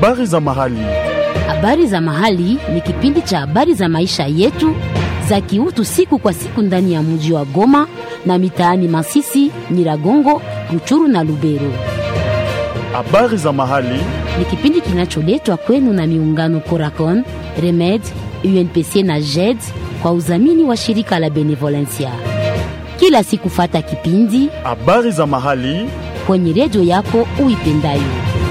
Habari za mahali. Habari za mahali ni kipindi cha habari za maisha yetu za kiutu siku kwa siku ndani ya mji wa Goma na mitaani Masisi, Nyiragongo, Ruchuru na Lubero. Habari za mahali. Ni kipindi kinacholetwa kwenu na miungano Coracon, Remed, UNPC na JED kwa udhamini wa shirika la Benevolencia. Kila siku fata kipindi Habari za mahali. kwenye redio yako uipendayo.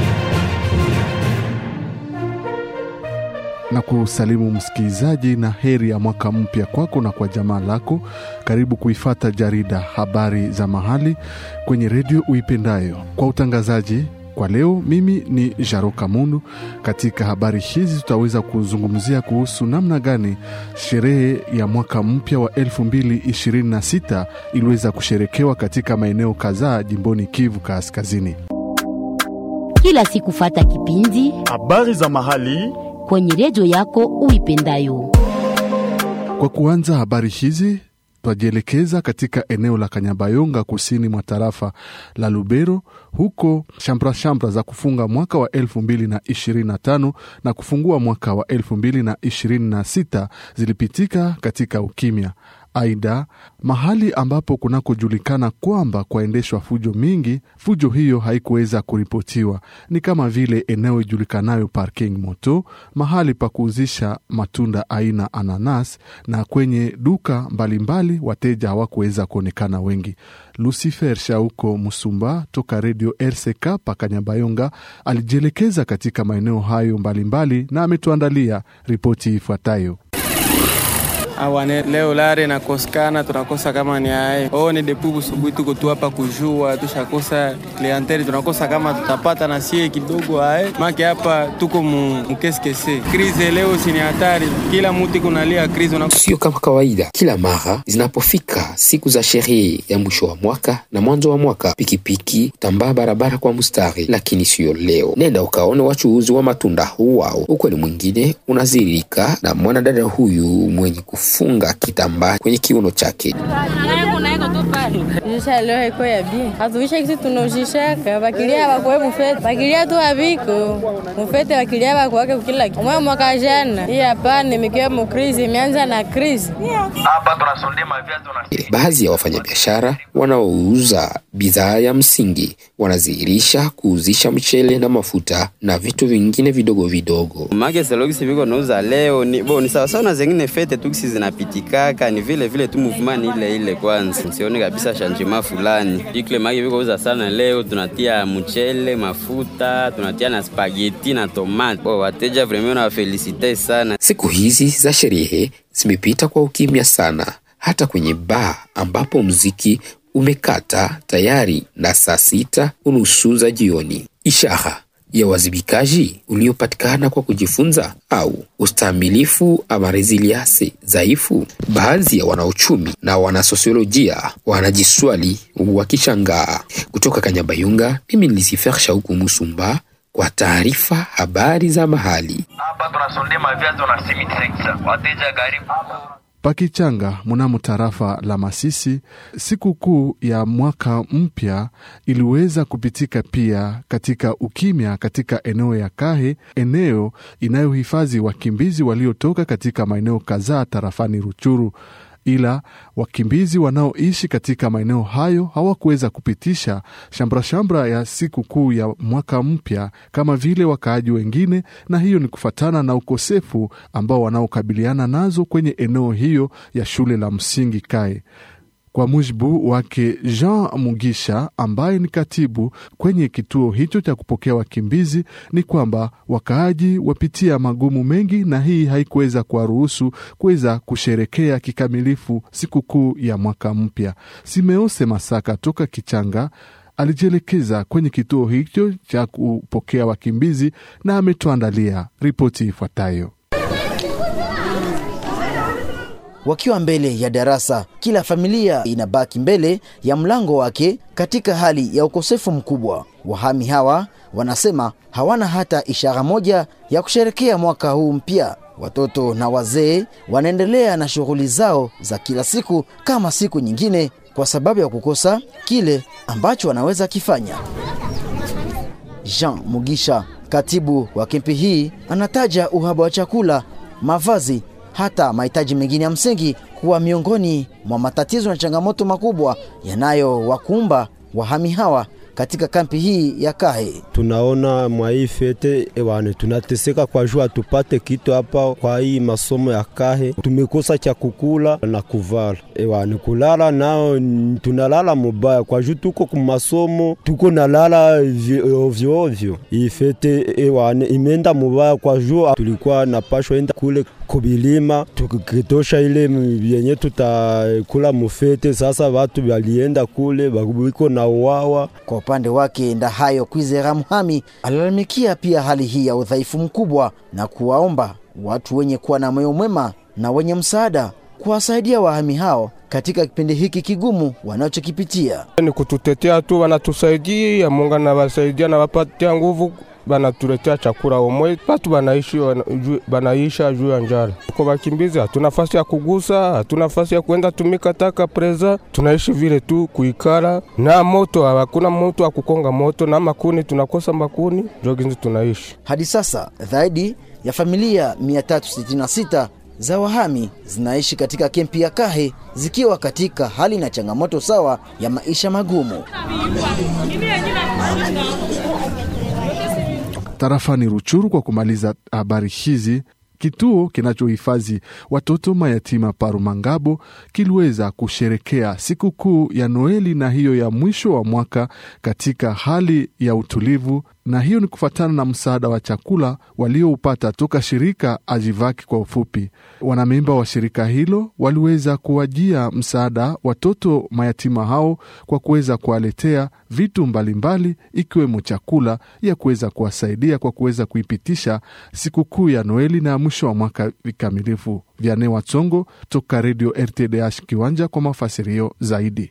na kusalimu msikilizaji na heri ya mwaka mpya kwako na kwa jamaa lako. Karibu kuifata jarida habari za mahali kwenye redio uipendayo. Kwa utangazaji kwa leo, mimi ni Jaroka Mundu. Katika habari hizi tutaweza kuzungumzia kuhusu namna gani sherehe ya mwaka mpya wa 2026 iliweza kusherekewa katika maeneo kadhaa jimboni Kivu Kaskazini. Kila siku fata kipindi Habari za mahali. kwenye redio yako uipendayo. Kwa kuanza habari hizi twajielekeza katika eneo la Kanyabayonga kusini mwa tarafa la Lubero. Huko shamra shamra za kufunga mwaka wa 2025 na kufungua mwaka wa 2026 zilipitika katika ukimya. Aidha, mahali ambapo kunakojulikana kwamba kwaendeshwa fujo mingi, fujo hiyo haikuweza kuripotiwa. Ni kama vile eneo ijulikanayo parking moto, mahali pa kuuzisha matunda aina ananas, na kwenye duka mbalimbali wateja hawakuweza kuonekana wengi. Lucifer Shauko Musumba toka redio RCK Pakanyabayonga alijielekeza katika maeneo hayo mbalimbali na ametuandalia ripoti ifuatayo. awane leo lare nakosekana, tunakosa kama ni ae o ni depu busubuhi, tuko tu hapa kujua, tushakosa klienteli, tunakosa kama tutapata na sie kidogo ae make hapa tuko mu mkeskese krize leo sini hatari, kila muti kunalia krize una... Sio kama kawaida, kila mara zinapofika siku za sherehe ya mwisho wa mwaka na mwanzo wa mwaka, pikipiki tambaa barabara kwa mstari, lakini siyo leo. Nenda ukaone wachuuzi wa matunda wao. Ukweli mwingine unaziririka na mwanadada huyu mwenye kufunga kitambaa kwenye kiuno chake. Jisha leo iko ya bien. Hatuisha kitu tunaujishaka. Bakilia bakwe mufete. Bakilia tu abiko. Mufete bakilia bakwake kila kitu. Mwa mwaka jana. Hii hapa nimekiwa mu krizi imeanza na krizi. Baadhi ya wafanyabiashara wanaouza bidhaa ya msingi wanazihirisha kuuzisha mchele na mafuta na vitu vingine vidogo vidogo. make selokisi viko nauza leo ni, bo, ni sawasawa na zengine fete tukisi zinapitikaka ni vile vile tu movement ni ile ile kwanza sioni kabisa shanjima fulani ikle make viko uza sana leo tunatia mchele mafuta tunatia na spageti na tomate bo wateja vraiment na wafelisite sana Siku hizi za sherehe zimepita kwa ukimya sana, hata kwenye baa ambapo mziki umekata tayari na saa sita unusu za jioni, ishara ya wazibikaji uliopatikana kwa kujifunza au ustahimilifu ama resilience dhaifu. Baadhi ya wanauchumi na wanasosiolojia wanajiswali wakishangaa. Kutoka Kanyabayonga, mimi ni Lucifer Shauku Musumba kwa taarifa habari za mahali. Pakichanga mnamo tarafa la Masisi, siku kuu ya mwaka mpya iliweza kupitika pia katika ukimya katika eneo ya Kahe, eneo inayohifadhi wakimbizi waliotoka katika maeneo kadhaa tarafani Ruchuru ila wakimbizi wanaoishi katika maeneo hayo hawakuweza kupitisha shamra-shamra ya siku kuu ya mwaka mpya kama vile wakaaji wengine, na hiyo ni kufatana na ukosefu ambao wanaokabiliana nazo kwenye eneo hiyo ya shule la msingi Kae. Kwa mujibu wake Jean Mugisha ambaye ni katibu kwenye kituo hicho cha kupokea wakimbizi, ni kwamba wakaaji wapitia magumu mengi, na hii haikuweza kuwaruhusu kuweza kusherekea kikamilifu sikukuu ya mwaka mpya. Simeose Masaka toka Kichanga alijielekeza kwenye kituo hicho cha kupokea wakimbizi na ametuandalia ripoti ifuatayo. Wakiwa mbele ya darasa, kila familia inabaki mbele ya mlango wake katika hali ya ukosefu mkubwa. Wahami hawa wanasema hawana hata ishara moja ya kusherekea mwaka huu mpya. Watoto na wazee wanaendelea na shughuli zao za kila siku kama siku nyingine, kwa sababu ya kukosa kile ambacho wanaweza kifanya. Jean Mugisha Katibu wa kempi hii anataja uhaba wa chakula, mavazi, hata mahitaji mengine ya msingi kuwa miongoni mwa matatizo na changamoto makubwa yanayowakumba wahami hawa katika kampi hii ya Kahe. Tunaona mwa hii fete ewane, tunateseka kwa juu hatupate kitu hapa. Kwa hii masomo ya Kahe tumekosa cha kukula na kuvala ewane, kulala nao tunalala mubaya kwa juu tuko kumasomo, tuko nalala ovyo ovyo. Hii fete ewane imeenda mubaya kwa juu tulikuwa napashwa enda kule kubilima tukitosha ile yenye tutakula mufete. Sasa watu walienda kule wiko na uwawa. Kwa upande wake Ndahayo Kwizera Muhami alalamikia pia hali hii ya udhaifu mkubwa na kuwaomba watu wenye kuwa na moyo mwema na wenye msaada kuwasaidia wahami hao katika kipindi hiki kigumu wanachokipitia. Ni kututetea tu, wanatusaidia Mungu anawasaidia na wapatia nguvu banatuletea chakula omwe, batu banaishi banaisha juu ya njala. Kwa bakimbizi hatuna nafasi ya kugusa, hatuna nafasi ya kwenda tumika taka preza, tunaishi vile tu kuikala na moto, hakuna moto wa kukonga moto na makuni, tunakosa makuni, joginzi tunaishi hadi sasa. Zaidi ya familia 366 za wahami zinaishi katika kempi ya Kahe zikiwa katika hali na changamoto sawa ya maisha magumu. Tarafani Ruchuru. Kwa kumaliza habari hizi, kituo kinachohifadhi watoto mayatima Parumangabo kiliweza kusherekea sikukuu ya Noeli na hiyo ya mwisho wa mwaka katika hali ya utulivu, na hiyo ni kufuatana na msaada wa chakula walioupata toka shirika Ajivaki kwa ufupi. Wanamemba wa shirika hilo waliweza kuwajia msaada watoto mayatima hao kwa kuweza kuwaletea vitu mbalimbali ikiwemo chakula ya kuweza kuwasaidia kwa kuweza kuipitisha sikukuu ya Noeli na mwisho wa mwaka vikamilifu. Vyane Watsongo toka redio RTDH Kiwanja kwa mafasirio zaidi.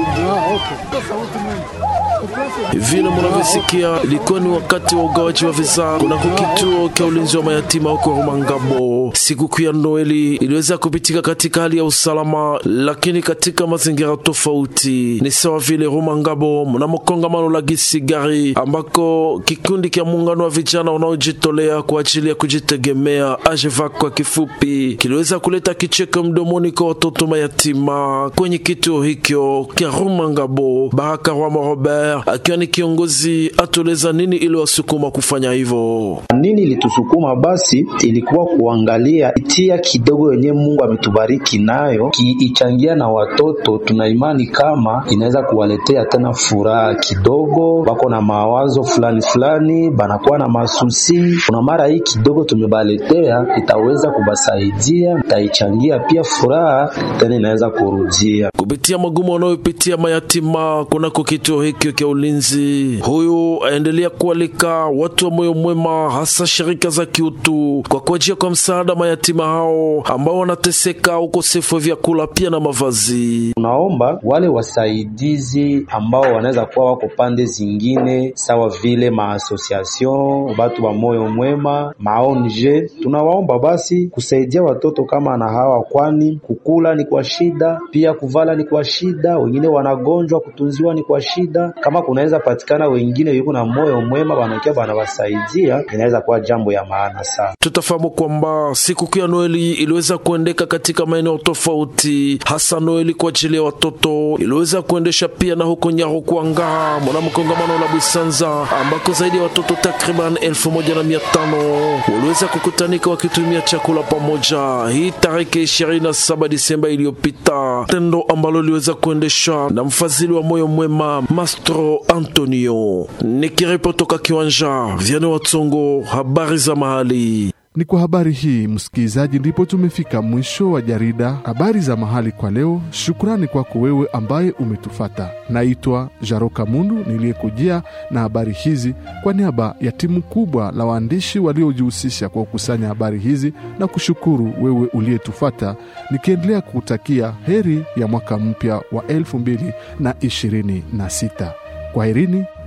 Vile munavyosikia ilikuwa ni wakati wa ugawaji wa visa kunako kituo cha ulinzi wa mayatima huko Rumangabo. Sikukuu ya Noeli iliweza kupitika katika hali ya usalama, lakini katika mazingira tofauti. Ni sawa vile Rumangabo mnamo kongamano la Gisigari, ambako kikundi cha muungano wa vijana wanaojitolea kwa ajili ya kujitegemea AJEVAC kwa kifupi, kiliweza kuleta kicheko mdomoni kwa watoto mayatima kwenye kituo hicho cha Rumangabo. Baraka Rwama Robert akiwa ni kiongozi atueleza nini ili wasukuma kufanya hivyo. Nini ilitusukuma basi, ilikuwa kuangalia itia kidogo yenye Mungu ametubariki nayo kiichangia na watoto. Tuna imani kama inaweza kuwaletea tena furaha kidogo, wako na mawazo fulani fulani, banakuwa na masusi. Kuna mara hii kidogo tumebaletea, itaweza kubasaidia, itaichangia pia furaha tena inaweza kurudia kupitia magumu wanayopitia mayatima kunako kituo hikyo cha ulinzi. Huyu aendelea kualika watu wa moyo mwema, hasa shirika za kiutu kwa kuajia kwa msaada mayatima hao ambao wanateseka ukosefu wa vyakula pia na mavazi. Tunaomba wale wasaidizi ambao wanaweza kuwa wako pande zingine sawa vile maasosiation, watu wa moyo mwema, maonje, tunawaomba basi kusaidia watoto kama na hawa, kwani kukula ni kwa shida, pia kuvala ni kwa shida, wengine wanagonjwa, kutunziwa ni kwa shida. Kama kunaweza patikana wengine yuko na moyo mwema, wanakia wanawasaidia, inaweza kuwa jambo ya maana sana. Tutafahamu kwamba sikukuu ya Noeli iliweza kuendeka katika maeneo tofauti, hasa Noeli kwa ajili ya watoto iliweza kuendesha pia na huko Nyarukwanga mwana kongamano la Busanza ambako zaidi ya watoto takriban elfu moja na mia tano waliweza kukutanika wakitumia chakula pamoja, hii tarehe 27 Disemba iliyopita, tendo ambalo liweza kuendeshwa na mfadhili wa moyo mwema Mastro Antonio. Nikiripoti toka kiwanja Vyane Watsongo, habari za mahali. Ni kwa habari hii msikilizaji, ndipo tumefika mwisho wa jarida habari za mahali kwa leo. Shukrani kwako wewe ambaye umetufata. Naitwa Jaroka Mundu niliyekujia na habari hizi kwa niaba ya timu kubwa la waandishi waliojihusisha kwa kukusanya habari hizi, na kushukuru wewe uliyetufata, nikiendelea kutakia heri ya mwaka mpya wa elfu mbili na ishirini na sita. Kwaherini